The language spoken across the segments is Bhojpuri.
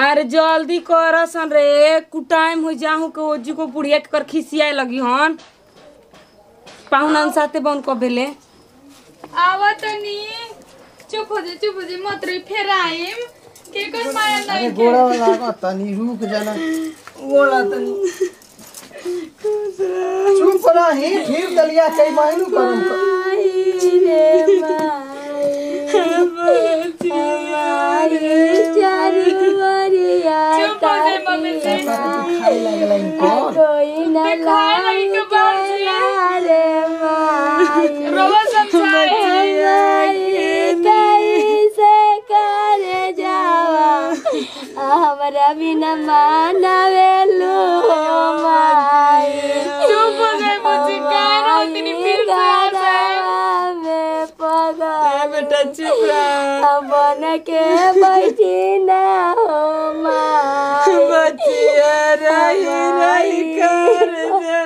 अरे जल्दी कर सन रे कुछ टाइम हो जाहू के ओजी को बुढ़िया के कर खिसियाए लगी हन पाहुनन साथे बन को बेले आवा तनी चुप हो जा चुप हो जा मत रही फेर आइम के कर माया अरे नहीं गोड़ा वाला आगा तनी रुक जाना गोड़ा तनी चुप रही फिर दलिया कई मायनू करूं चुप हो जा मम्मी जी खाई लागला इनको दिखाए लगी के बाजी रोवा समझाए हमरा बिना मानवेलु माई चुप हो जा मुझे कह रहा हूँ तेरी फिर से आ जाए में पगा बेटा चुप रह बन के बैठी ना हो माई बचिया रही रही कर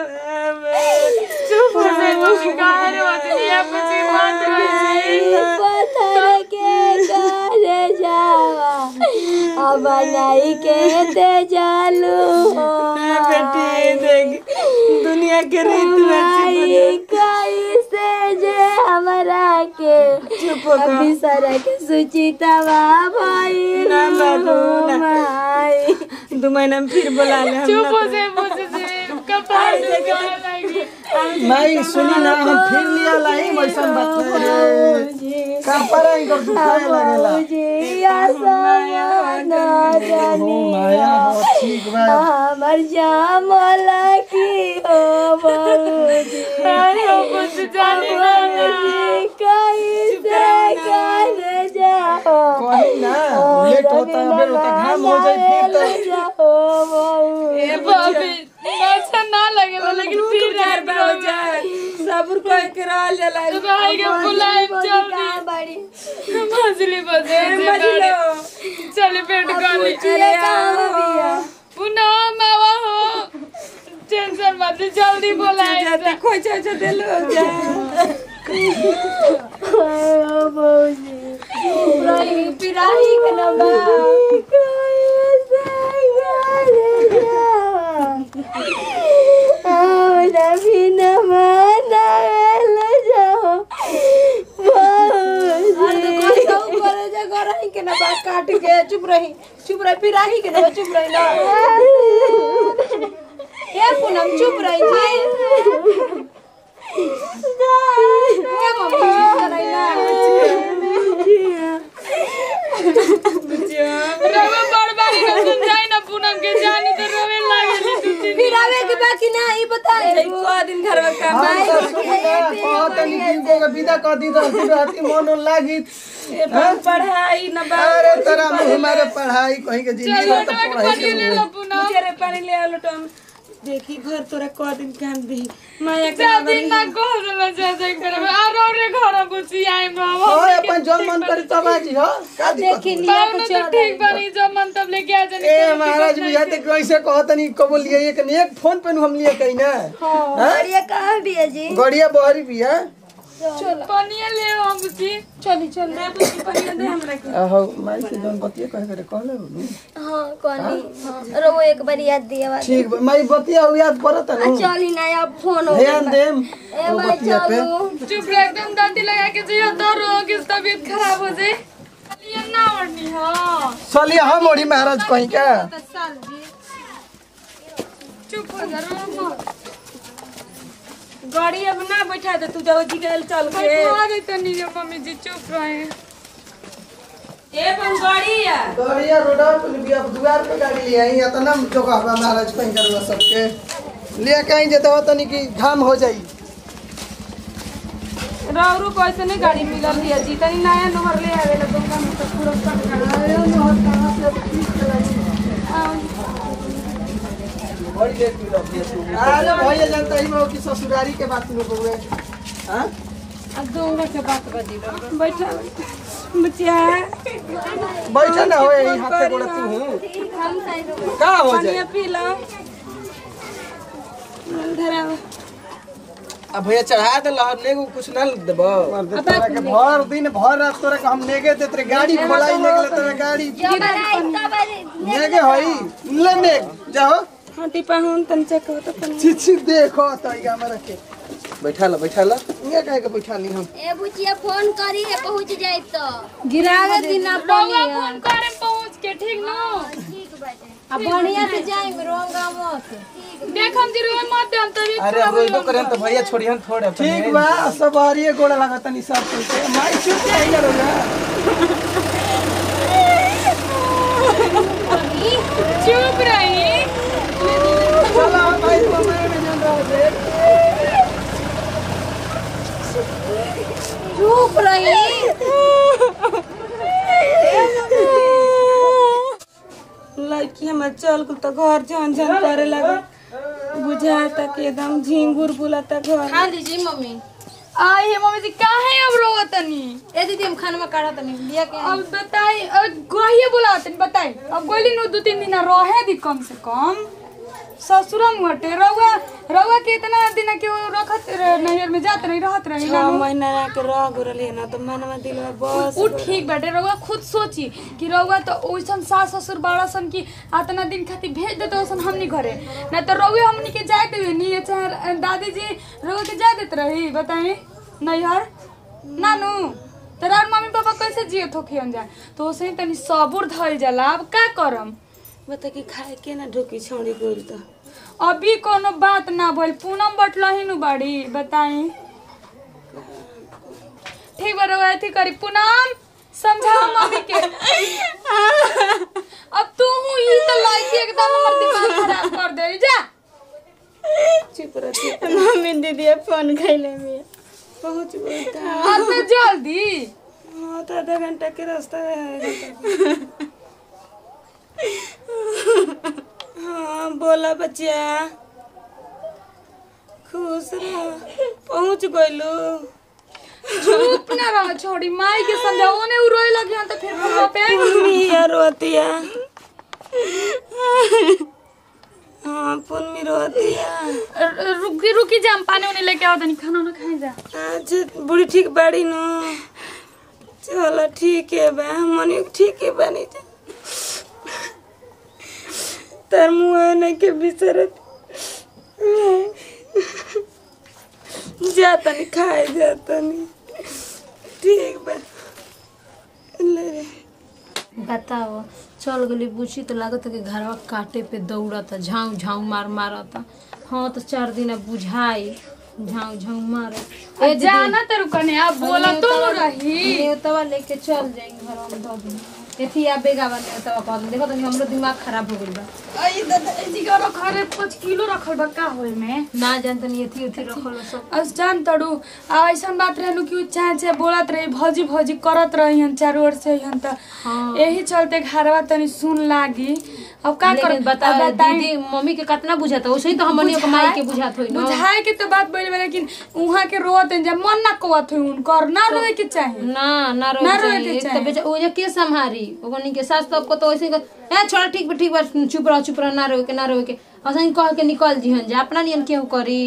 चुप हो जा मम्मी कह रही हूँ दुनिया मुझे मत रही पत्थर के कर जावा अब नहीं के ते जालू हो बेटी देख दुनिया के रीत में माई कैसे जे हमरा के चुप हो गया। अभी सारा के सुचितवा भाई ना बाबू, ना। माई दो महीना में फिर बुला ले हम चुप ना हो जा मुझे जी कपाल से गाय लगी नहीं सुनी ना हम फिर लिया लाई वैसन बात नहीं रे का पर इनको दुखाए लागेला जी आसमान हो माया हो ठीक बा हमर जामला की हो बहुजी अरे वो कुछ जाने ना कैसे कर जाओ कहीं ना लेट होता है फिर होता घाम हो जाए फिर तो जाओ बहुजी ए बाबी अच्छा ना लगे लेकिन फिर यार बाबू जान सबूर कोई के रह जाला भाई के बुलाए जल्दी बड़ी मछली बजे मजलो चले पेट गाली अरे आओ पुनः मावा हो टेंशन मत ले, जल्दी बुलाए जाते खोई छ छ देलो जा बहुजी रही पिराही के नबा कैसे कर जाओ हमरा बिना मानल जाओ बहुजी के ना बात काट के चुप रही चुप रही पिराही के ना चुप रही ना ए पूनम चुप रही जी ए मम्मी चुप रही ना रवा बड़ बारी का सुन जाए ना पूनम के जानी तो रोवे लागे तू तीन पिरावे के बाकी ना ई बता को दिन घर में काम हम तो सुनी ना कहत नहीं कि इनको के विदा कर दी तो फिर राती मन लागी ए पढ़ाई ना बा अरे तेरा मुंह हमारे पढ़ाई कहीं के जिंदगी चलो में तो तो पढ़ाई पानी ले के लो पूनम मुझे रे पानी ले आलो टम देखी घर तोरा को दिन काम दी माया के शादी ना घर में जाते करे और और घर बुझी आई बाबा ओए अपन जो मन करे तब आजी हो का दिक्कत हो? बाबू तो ठीक बनी जब मन तब लेके आ जाने ए महाराज भैया ते कैसे कहत नहीं कबो लिए एक ने एक फोन पे हम लिए कहीं ना हां ये कहाँ भी है जी गड़िया बहरी बिया पनिया ले हम बुझी चली चल दे बुझी पानी दे हमरा के आहो माई से जन बतिया कहे करे कहले बोलू हाँ कौनी हाँ रो एक बार याद दिया बात ठीक बा माई बतिया हो याद पड़त न चली ना अब फोन हो ध्यान देम ए वो भाई बतिया पे चलो चुप रह एकदम दादी लगा के जियो तो रो कि तबीयत खराब हो जाए ये ना ओढ़नी हो चलिए हम मोड़ी महाराज कहीं का चुप हो जा रो मत गाड़ी अब ना बैठा दे तू जाओ जी गल चल के बैठा दे तनी जो मम्मी जी चुप रहे ए बन गाड़ी या गड़िया रोडा पे बिया दुआर पे गाड़ी ले आई इतना जगह बा महाराज कहीं करवा सबके ले के आई जेते हो तनी कि घाम हो जाई राउरू को ऐसे नहीं गाड़ी मिलल है जी तनी नया नंबर ले आवे ला दुकान में तो पूरा कट अरे भैया जानता ही मैं कि ससुरारी के बात में बोले हां अब दूंगा के बात बजी बैठा बच्चिया बैठा ना होए यही हाथे गोड़ा तू हूं का हो पानी जाए पी लो धरा अब भैया चढ़ा दे लहर नेगो कुछ ना देबो मर्द तोरा के भर दिन भर रात तोरा के हम नेगे देत रे गाड़ी खोलाई नेगले तोरा गाड़ी नेगे होई ले नेग जाओ हाँ टिपा हूँ तन चेक हो तो तन छी छी देखो तो ई हमरा के बैठा ला बैठा ला इहे कहे के बैठा ली हम ए बुचिया फोन करी है पहुंच जाए तो गिरावे दिना रउआ फोन करे पहुंच के ठीक न ठीक बाटे अब बढ़िया से जाए रोंगा मत देखम जी रउआ मत हम तभी अरे अब रोइबो करे तो भैया छोड़िहन थोड़े ठीक बा सब हरिये गोड़ा लागत तनी सब कुछ के माई चुप रही ना रोजा चुप रही चला भाई तो मैं में जान रहा है चुप रही लड़की हमर चल कुल तो घर झन झन करे लगे बुझाता कि एकदम झिंगुर बुलाता घर खा लीजिए मम्मी आई है मम्मी जी काहे अब रोवा तनी ए दीदी हम खाना में काढ़ा तनी लिया के अब बताई अब गहिए बोला तनी बताई अब गोली नु दो तीन दिन रहे दी कम से कम ससुरम हटे रउआ रउआ के इतना दिन के वो रखत रह- नैहर में जात नहीं रहत रही छह महीना रह के रह गुरली ना तो मनवा दिल में बस उ ठीक बाटे रउआ खुद सोची कि रउआ तो ओइसन सास ससुर बाड़ा सन की आतना दिन खातिर भेज देते ओसन हमनी घरे ना तो रउए हमनी के जाए देवे नी चाहे दादी जी रउआ के जाए देत रही बताई नैहर नानू तोरा मम्मी पापा कैसे जियत हो खियन जाए तो ओसे तनी सबूर धइल जाला अब का करम बता कि खाए के ना ढोकी छोड़ी गोल तो अभी कोनो बात ना भइल पूनम बटलही नु बाड़ी बताई ठीक बा रउआ अथी करी पूनम समझाओ मम्मी के अब तू हूँ ई तो लाइक एकदम हमर दिमाग खराब कर दे जा चुप रह चुप मम्मी दीदी फोन खैले में पहुंच गई था अब तो जल्दी हाँ तो आधा घंटा के रास्ता है हाँ बोला बच्चा खुश रह पहुंच गइलू चुप ना रह छोड़ी माई के समझाओ ने उ रोए लगी हन तो फिर फोन पे मिया रोतिया हाँ पुन्नी रोतिया र- रुकी रुकी जा हम पानी उनी लेके आओ तनी खाना ना खाए जा आज बुढ़ी ठीक बाड़ी नु चलो ठीक है बा मनी ठीक है बनी जा तार मुँह नहीं के बिसरत जाता नहीं खाए जाता नहीं ठीक बा ले रे बताओ चल गली बुची तो लागत है कि घरवा काटे पे दौड़ता झाऊ झाऊ मार मारता हाँ तो चार दिन अब बुझाई झाऊ झाऊ मारे ए जाना तेरू कने आप बोला तो रही नेवतवा लेके चल जाएंगे घर में दो दिन एथी आ बेगा बा नेवतवा कह देखो तो हमरो दिमाग खराब हो गइल बा आई दादा जी का घरे पाँच किलो रखल बा का होए में ना जानते नहीं एथी उथी रखल बा सब आज जान तड़ू आ ऐसन बात रहनु कि उ चाहे चाहे बोलत रही भौजी भौजी करत रही हन चारों ओर से हन त हाँ। यही चलते घरवा तनी सुन लागी अब का कर लेकिन बताओ दीदी मम्मी के कितना बुझाता वैसे ही तो हमनी के माई के बुझात होई ना बुझाए के तो बात बोली बा लेकिन उहाँ के रोत हैं जब मन ना कोवत हुई उनकर ना रोए के चाहे ना ना रो ना रोए चाहिए के एक तो चाहे। बेचा ओजे के संभारी ओकनी के सास तो को तो वैसे ही कह, ए छोड़ ठीक बा ठीक बा चुप रह चुप रह ना रोए के ना रोए के असं कह के निकल जीहन जा अपना नियन केहू करी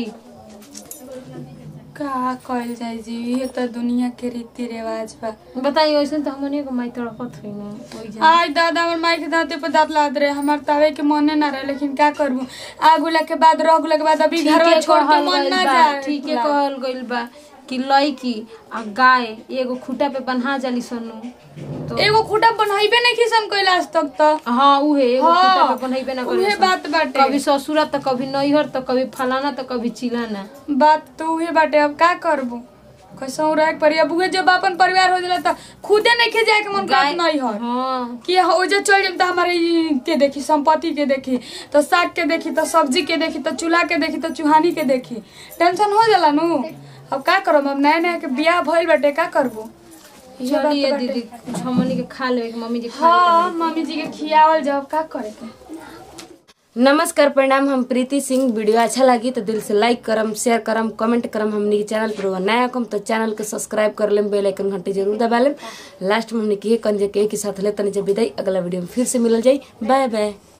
का कहल जाए जी ये तो दुनिया के रीति रिवाज बा बताइए वैसे तो हमनी के माई तड़पत हुई ना ओई जा आज दादा हमर माई के दांते पे दांत लाद रहे हमार तावे के मने ना रहे लेकिन का करबू आगुला के बाद रह के बाद अभी घर ठीके छोड़ के कहल मन गइल ना बा जाए ठीके कहल गइल बा कि लड़की आ गाय एगो खूटा पे बन्हा जाली सनु तो एगो खूटा बनइबे नहीं किसन कैला आज तक तो हाँ उहे एगो हाँ, खूटा पे बनइबे ना उहे करे बात बाटे। कभी ससुरा तो कभी नैहर तो कभी फलाना तो कभी चिलाना बात तो उहे बाटे अब का करबू कैसे रह पड़ी अब उहे जब अपन परिवार हो जाला त खुदे नहीं खे जाए के मन करत नहीं है हाँ कि हो जे चल जाम त हमारे ई के देखी संपत्ति के देखी तो साग के देखी तो सब्जी के देखी तो चूल्हा के देखी तो चूहानी के देखी टेंशन हो जाला नु अब का करब अब नया नया के बियाह भइल बाटे का करबू इहे बात चलिए बाटे। दीदी कुछ हमनी के खा लेवे के मम्मी जी खा हाँ मम्मी जी के खियावल जाओ का करे के नमस्कार प्रणाम हम प्रीति सिंह वीडियो अच्छा लगी तो दिल से लाइक करम शेयर करम कमेंट करम हमने के चैनल पर नया कम तो चैनल के सब्सक्राइब कर लेम बेल आइकन घंटी जरूर दबा लेम लास्ट में हमने के कंजे के के साथ ले तनी जब विदाई अगला वीडियो में फिर से मिलल जाई बाय बाय